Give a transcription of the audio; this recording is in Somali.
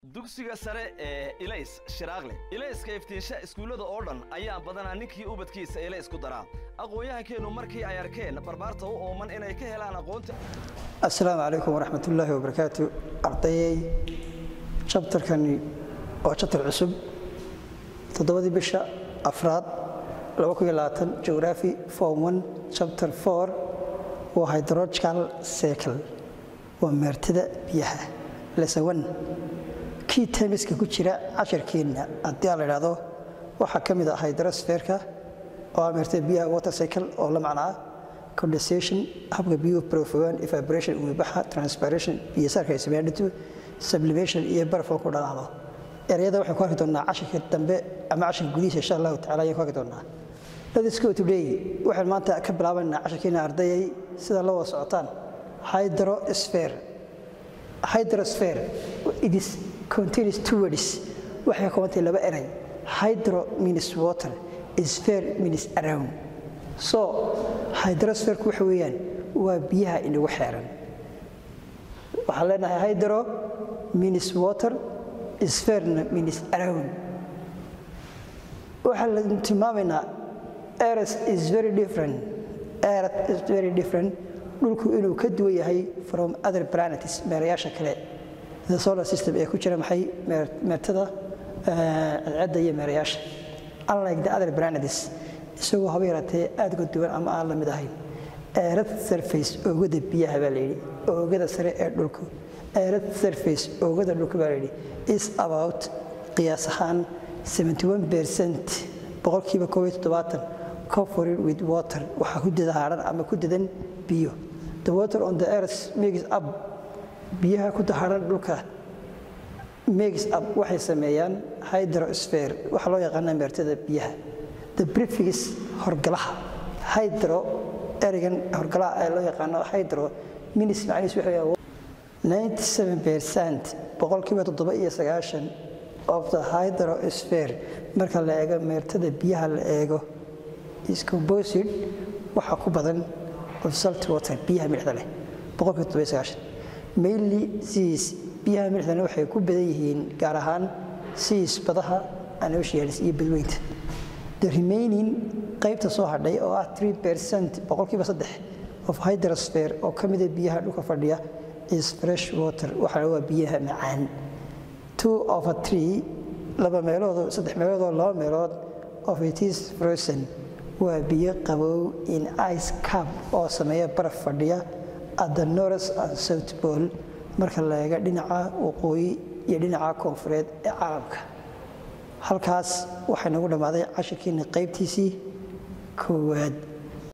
dugsiga sare ee ilays shiraaqle ilayska iftiinsha iskuullada oo dhan ayaa badanaa ninkii ubadkiisa ilays ku daraa aqoon-yahankeennu markii ay arkeen barbaarta u ooman inay ka helaan aqoonta asalaamu calaykum waraxmatullaahi wabarakaatu ardayey jabtarkani waa jabtar cusub toddobadii bisha afraad geography form one chapter four waa hydrological cycle waa meertada biyaha lesson one kii temiska ku jira casharkeenna haddii aan la idhaahdo waxaa ka mid ah hydrosferka oo ah meertada biyaha water cycle oo la macnaa condensation habka biyuhu profogan evaporation umibaxa transpiration biyo saarka ay sameeyaan dhintu sublimation iyo barafoo ku dhalaalo ereyada waxaan ku arki doonaa casharka dambe ama casharka gudihiisa insha allahu tacala ayaan ku arki doonaa Let's go today waxaan maanta ka bilaabaynaa casharkeena ardayay sida la wada socotaan hydrosphere hydrosphere it is contains two words waxay ka kooban tahay laba eray hydro means water sphere means around so hydrosphere waxa weeyaan waa biyaha inagu xeeran waxaan leenahay hydro means water sphere means around waxaan la tilmaamaynaa earth is very different earth is very different dhulku inuu ka duwan yahay from other planets meerayaasha kale the solar system ee ku jira maxay meertada cadceedda iyo meerayaasha unlike the other planets isagoo haba yaraatee aad uga duwan ama aan la mid ahayn earth surface oogada biyaha baa layidhi oogada sare ee dhulku earth surface oogada dhulku baa layidhi is about qiyaas ahaan 71 percent boqolkiiba koob iyo toddobaatan covered with water waxaa ku dahaaran ama ku dadan biyo the water on the earth makes up biyaha ku dahaaran dhulka makes up waxay sameeyaan hydrosphere waxaa loo yaqaanaa meertada biyaha the prefix horgalaha hydro ereygan horgalaha ee loo yaqaano hydro minis macnihiis wuxuu yahay 97 percent boqolkiiba toddoba iyo sagaashan of the hydrosphere marka la eego meertada biyaha la eego is composed waxaa ku badan of salt water biyaha milixda leh boqolkiiba toddoba iyo sagaashan mainly seas biyaha milixdana waxay ku badan yihiin gaar ahaan seas badaha and oceans iyo badweynta the remaining qaybta soo hadhay oo ah 3 percent boqolkiiba saddex of hydrosphere oo ka mida biyaha dhulka fadhiya is fresh water waxaa waa biyaha macaan two over three laba meeloodoo saddex meeloodoo laba meelood of it is frozen waa biyo qabow in ice cap oo sameeya baraf fadhiya at the north and south pole marka la eega dhinaca waqooyi iyo dhinaca koonfureed ee caalamka halkaas waxay nagu dhammaaday cashirkiina qaybtiisii koowaad